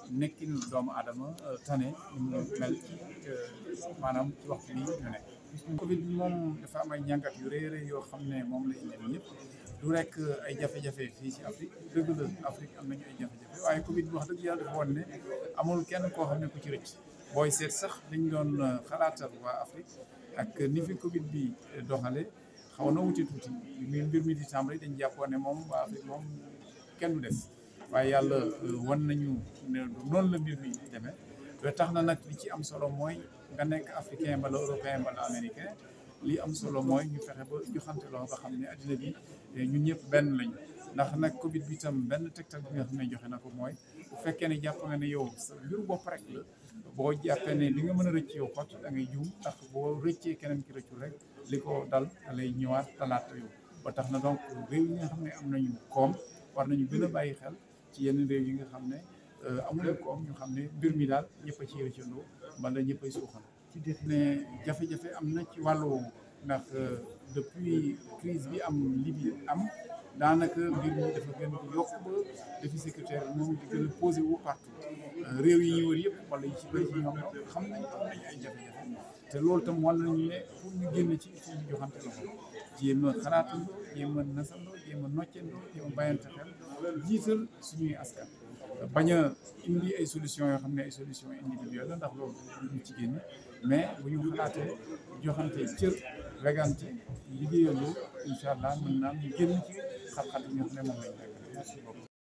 nekkinu doomu aadama tane ni mu mel ci maanaam ci waxtu bi ñu nekk. Covid bi moom dafa am ay ñàngat yu rëy rëy yoo xam ne moom la indi ñëpp du rek ay jafe-jafe fii ci Afrique dëgg la Afrique am nañu ay jafe-jafe waaye Covid bi wax dëgg yàlla dafa woon ne amul kenn koo xam ne ku ci rëcc booy seet sax dañ doon xalaatal waa Afrique ak ni fi Covid bi doxale xaw na wuti tuuti mi mbir mi di tàmbali dañ jàppoon ne moom waa Afrique moom kenn du des waaye yàlla wan nañu ne noonu la mbir mi demee ba tax na nag li ci am solo mooy nga nekk africain bala européen bala américain li am solo mooy ñu fexe ba joxante loo nga xam ne addina bi ñun ñëpp benn lañu ndax nag Covid bi tam benn tegtal bi nga xam ne joxe na ko mooy bu fekkee ne jàpp nga ne yow sa mbiru bopp rek la boo jàppee ne li nga mën a rëcc yow xott da ngay juum ndax boo rëccee keneen ki rëccul rek li ko dal da lay ñëwaat talaata yow ba tax na donc réew yi nga xam ne am nañu koom war nañu gën a bàyyi xel ci yenn réew yi nga xam ne amuñu koom ñu xam ne mbir mi daal ñëpp a ciy rëccandoo wala ñëpp ay suuxal ne jafe-jafe am na ci wàllu ndax depuis crise bi am Libye am daanaka mbir mi dafa gën di yokk ba défi sécuritaire moom di gën a posé wu partout réew yi ñu wër yëpp wala yi ci bëri ci ñoom xam nañ am nañu ay jafe-jafe te loolu tam war nañu ne pour ñu génn ci il faut ñu joxante loxo jéem a xalaatandoo jéem a nasandoo jéem a noccandoo jéem a bàyyante xel jiital suñuy askan bañ a indi ay solution yoo xam ne ay solution individuelle la ndax loolu duñu ci génn mais bu ñu xalaatee joxante cër regante liggéeyandoo incha allah mën naa ñu génn ci xat-xat yi nga xam ne moom lañ nekk merci beaucoup